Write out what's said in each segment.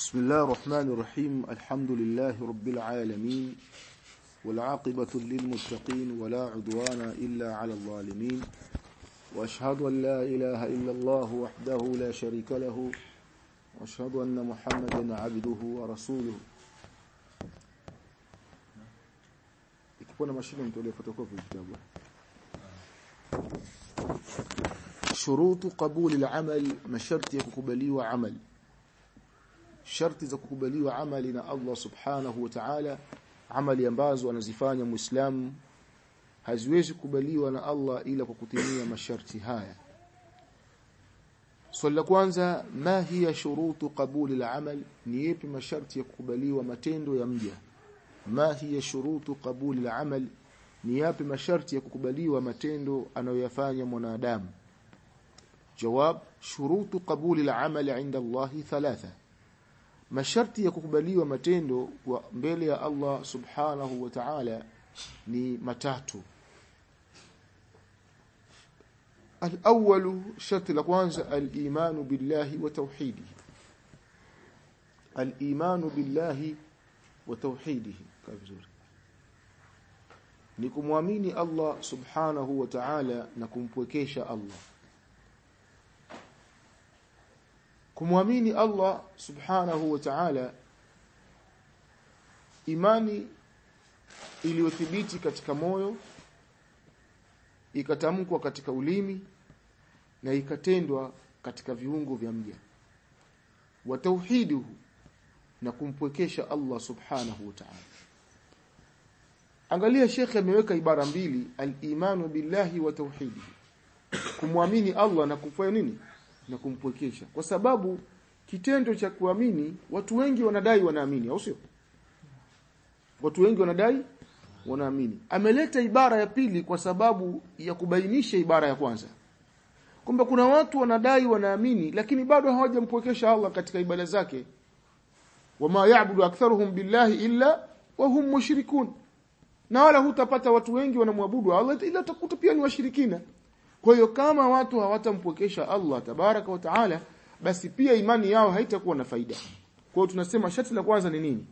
بسم الله الرحمن الرحيم الحمد لله رب العالمين والعاقبة للمتقين ولا عدوان إلا على الظالمين وأشهد أن لا إله إلا الله وحده لا شريك له وأشهد أن محمدا عبده ورسوله ikipona mashine mtolee fotokopi kitabu shurutu qabuli al-amal masharti ya kukubaliwa amal sharti za kukubaliwa amali na Allah subhanahu wa ta'ala amali ambazo anazifanya muislamu haziwezi kukubaliwa na Allah ila kwa kutimia masharti haya swali la kwanza ma hiya shurutu qabuli al-amal ni yapi masharti ya kukubaliwa matendo ya mja ma hiya shurutu qabuli al-amal ni yapi masharti ya kukubaliwa matendo anayoyafanya mwanadamu jawab shurutu qabuli al-amal 'inda Allah thalatha masharti ya kukubaliwa matendo kwa mbele ya Allah subhanahu wa ta'ala ni matatu الأول شرط لكوانزا الإيمان بالله وتوحيده الإيمان بالله وتوحيده كافزور nikumwamini Allah subhanahu wa ta'ala na kumpwekesha Allah kumwamini Allah subhanahu wa ta'ala imani iliyothibiti katika moyo ikatamkwa katika ulimi na ikatendwa katika viungo vya mja wa tauhiduhu na kumpwekesha Allah subhanahu wa ta'ala angalia shekhe ameweka ibara mbili al-imanu billahi wa tauhidihi kumwamini Allah na kufanya nini na kumpwekesha kwa sababu kitendo cha kuamini watu wengi wanadai wanaamini au sio watu wengi wanadai wanaamini ameleta ibara ya pili kwa sababu ya kubainisha ibara ya kwanza kwamba kuna watu wanadai wanaamini lakini bado hawajampwekesha Allah katika ibada zake wama ya'budu aktharuhum billahi illa wa hum mushrikun na wala hutapata watu wengi wanamwabudu Allah ila utakuta pia ni washirikina kwa hiyo kama watu hawatampwekesha Allah tabaraka wa taala basi pia imani yao haitakuwa na faida kwa hiyo tunasema sharti la kwanza ni nini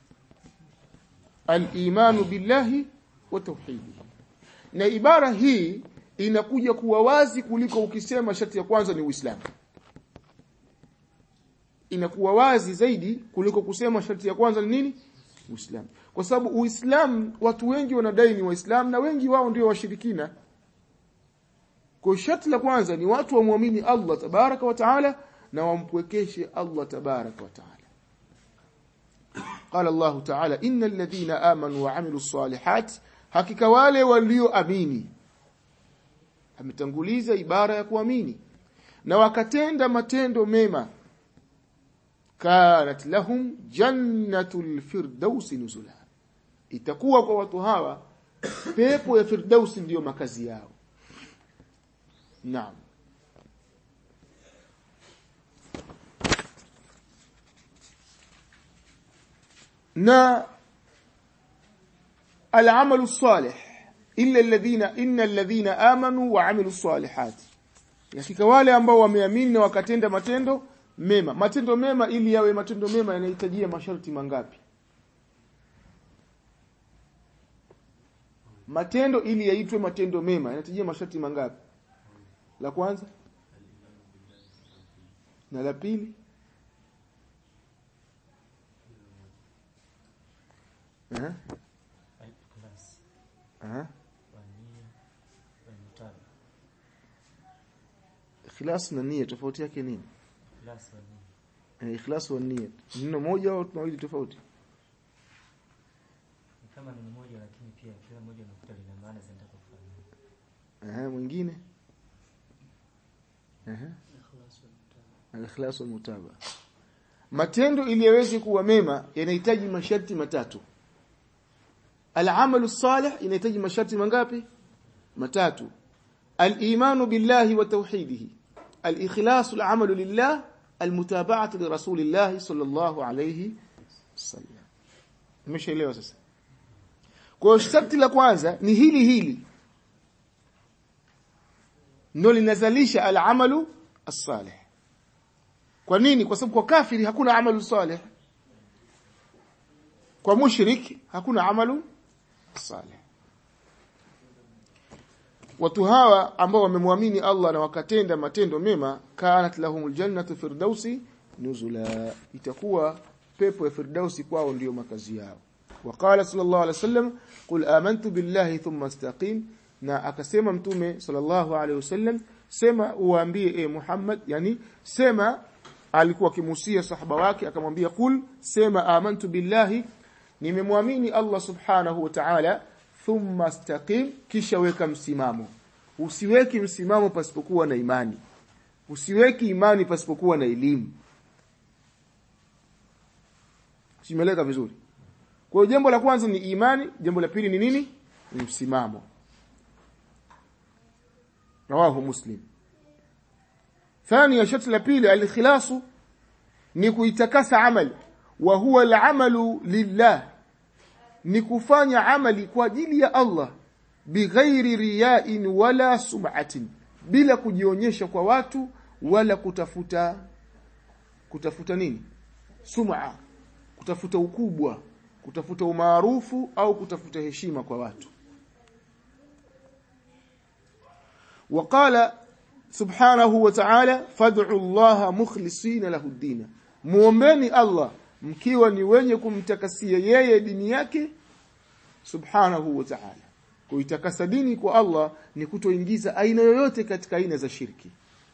al-imanu billahi wa tauhidi na ibara hii inakuja kuwa wazi kuliko ukisema sharti ya kwanza ni Uislamu inakuwa wazi zaidi kuliko kusema sharti ya kwanza ni nini Uislamu kwa sababu Uislamu watu wengi wanadai ni Waislamu na wengi wao ndio washirikina kwa sharti la kwanza ni watu wamwamini Allah tabaraka wa taala na wampwekeshe Allah tabaraka wa taala قال الله تعالى إن الذين آمنوا وعملوا الصالحات hakika wale walioamini ametanguliza ibara ya kuamini na wakatenda matendo mema kanat lahum jannatul firdaus nuzula itakuwa kwa watu hawa pepo ya firdaus ndiyo makazi yao naam na العمل الصالح إلا الذين إن الذين آمنوا وعملوا الصالحات hakika wale ambao wameamini na wakatenda matendo mema matendo mema ili yawe matendo mema yanahitajia masharti mangapi matendo ili yaitwe matendo mema yanahitajia masharti mangapi la kwanza na la pili eh Aha. Ikhlas na nia tofauti yake nini? Eh, ikhlas wa nia. Neno moja au mawili tofauti? Kama ni moja lakini pia kila moja unakuta lina maana zinataka Aha, mwingine? Aha. Al-ikhlas wal mutaba. Matendo ili yaweze kuwa mema yanahitaji masharti matatu. Al-amalu salih inahitaji masharti mangapi? Matatu. Al-imanu billahi wa tauhidihi. Al-ikhlasu al-amalu lillah, al-mutaba'atu li rasulillah sallallahu alayhi wasallam. Umeshaelewa sasa? Kwa sharti la kwanza ni hili hili. Ndio linazalisha al-amalu as-salih. kwa nini kwa sababu kwa kafiri hakuna amalu salih kwa mushrik hakuna amalu salih watu hawa ambao wamemwamini Allah na wakatenda matendo mema kanat lahumul jannatu firdausi nuzula itakuwa pepo ya firdausi kwao ndiyo makazi yao وقال صلى الله عليه وسلم قل آمنت بالله ثم استقيم na akasema mtume sallallahu alaihi wasallam sema uambie e Muhammad yani sema alikuwa akimusia sahaba wake akamwambia kul sema amantu billahi nimemwamini Allah subhanahu wa ta'ala thumma istaqim kisha weka msimamo usiweki msimamo pasipokuwa na imani usiweki imani pasipokuwa na elimu simeleka vizuri kwa hiyo jambo la kwanza ni imani jambo la pili ni nini ni msimamo rawahu muslim ثانيا شرط la pili al-ikhlasu ni kuitakasa amali wa huwa al-amalu lillah ni kufanya amali kwa ajili ya Allah bighairi riya'in wala sum'atin bila kujionyesha kwa watu wala kutafuta kutafuta nini sum'a kutafuta ukubwa kutafuta umaarufu au kutafuta heshima kwa watu وقال سبحانه وتعالى فادعوا الله مخلصين له الدين muombeni Allah mkiwa ni wenye kumtakasia yeye dini yake subhanahu wa ta'ala kuitakasa dini kwa Allah ni kutoingiza aina yoyote katika aina za shirki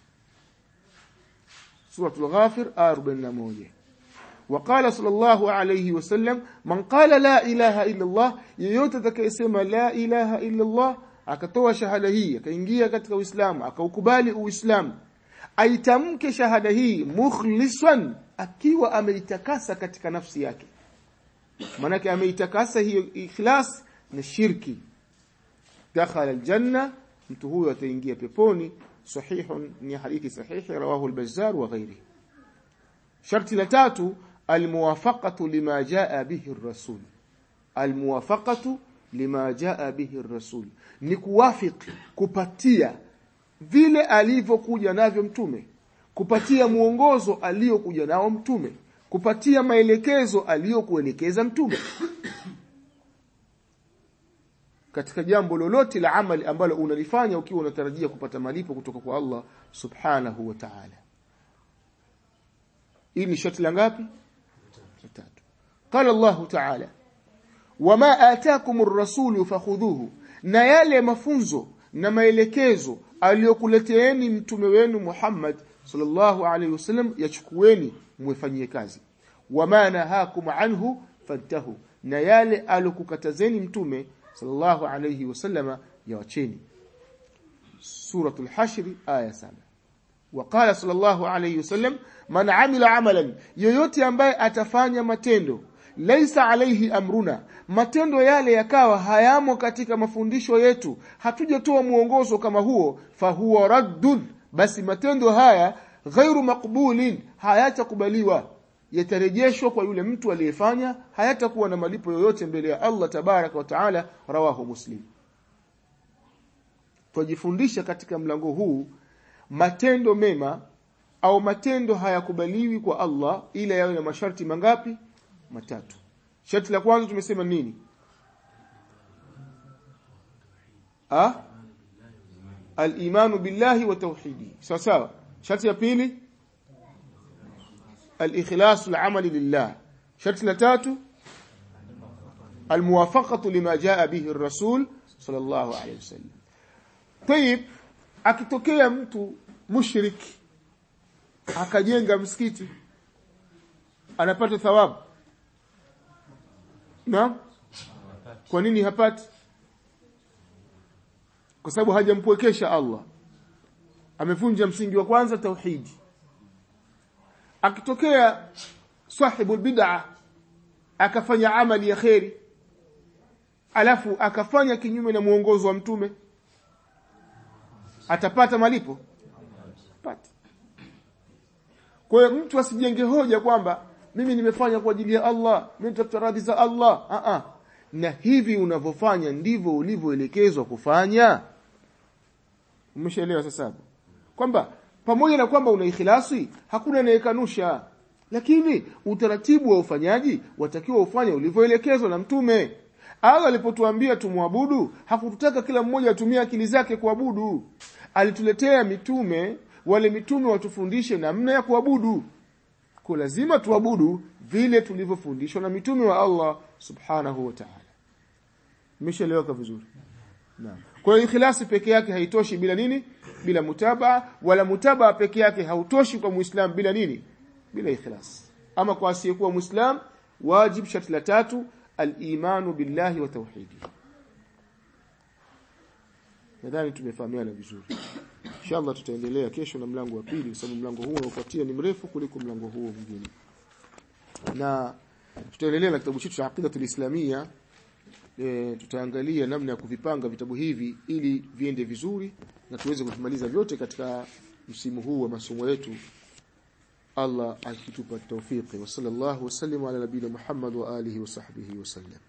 suratul ghafir 41 وقال صلى الله عليه وسلم من قال لا اله الا الله yeyote atakayesema la ilaha illa Allah akatoa shahada hii akaingia katika Uislamu akaukubali Uislamu aitamke shahada hii mukhlisan akiwa ameitakasa katika nafsi yake manake ameitakasa hiyo ikhlas na shirki dakhala aljanna mtu huyo ataingia peponi sahihun ni hadithi sahihi rawahu al-bazzar wa ghairihi sharti la tatu almuwafaqatu lima jaa bihi ar-rasul almuwafaqatu lima jaa bihi ar-rasul ni kuwafiki kupatia vile alivyokuja navyo mtume kupatia muongozo aliyokuja nao mtume kupatia maelekezo aliyokuelekeza mtume katika jambo lolote la amali ambalo unalifanya ukiwa unatarajia kupata malipo kutoka kwa Allah subhanahu wa ta'ala hii ni shoti la ngapi tatu qala Allah ta'ala wama ataakum ar-rasul fakhudhuhu na yale mafunzo na maelekezo aliyokuleteeni mtume wenu Muhammad sallallahu alaihi wasallam yachukueni mwefanyie kazi wama nahakum anhu fantahu na yale alokukatazeni mtume sallallahu alaihi wasallama yawacheni suratul hashr aya 7 وقال صلى الله عليه وسلم من عمل عملا yoyote ambaye atafanya matendo laisa alaihi amruna matendo yale yakawa hayamo katika mafundisho yetu hatujatoa muongozo kama huo fahuwa raddun basi matendo haya ghairu maqbulin hayatakubaliwa yatarejeshwa kwa yule mtu aliyefanya hayatakuwa na malipo yoyote mbele ya Allah tabaraka wa taala rawahu muslim tujifundisha katika mlango huu matendo mema au matendo hayakubaliwi kwa Allah ila yawe na masharti mangapi matatu sharti la kwanza tumesema nini ah al-imanu billahi wa tauhidi sawa sawa sharti ya pili al-ikhlas al-amal lillah sharti la tatu al-muwafaqatu lima jaa bihi ar-rasul sallallahu alayhi wasallam tayib akitokea mtu mushriki akajenga msikiti anapata thawabu na kwa nini hapati kwa sababu hajampwekesha Allah amevunja msingi wa kwanza tauhidi akitokea sahibu bid'a akafanya amali ya kheri alafu akafanya kinyume na muongozo wa mtume atapata malipo pata kwa hiyo mtu asijenge hoja kwamba mimi nimefanya kwa ajili ya Allah mimi nitafuta radhi za Allah a a na hivi unavyofanya ndivyo ulivyoelekezwa kufanya umeshaelewa sasa kwamba pamoja na kwamba una ikhlasi hakuna anayekanusha lakini utaratibu wa ufanyaji watakiwa ufanye ulivyoelekezwa na mtume Allah alipotuambia tumwabudu hakututaka kila mmoja atumie akili zake kuabudu alituletea mitume wale mitume watufundishe namna ya kuabudu kwa lazima tuabudu vile tulivyofundishwa na mitume wa Allah subhanahu wa ta'ala Mmeshaeleweka vizuri Naam. Kwa hiyo ikhlasi peke yake haitoshi bila nini? Bila mutabaa wala mutabaa peke yake hautoshi kwa Muislam bila nini? Bila ikhlas. Ama kwa asiyekuwa Muislam wajib sharti la tatu al-imanu billahi wa tauhidi. Nadhani tumefahamiana vizuri. Inshallah tutaendelea kesho na mlango wa pili kwa sababu mlango huu unaofuatia ni mrefu kuliko mlango huo mwingine. Na tutaendelea na kitabu chetu cha Aqidatul Islamia e, tutaangalia namna ya kuvipanga vitabu hivi ili viende vizuri na tuweze kuvimaliza vyote katika msimu huu wa masomo yetu Allah akitupa tawfiki wa sallallahu wasallam ala nabiyina Muhammad wa alihi wa sahbihi wasallam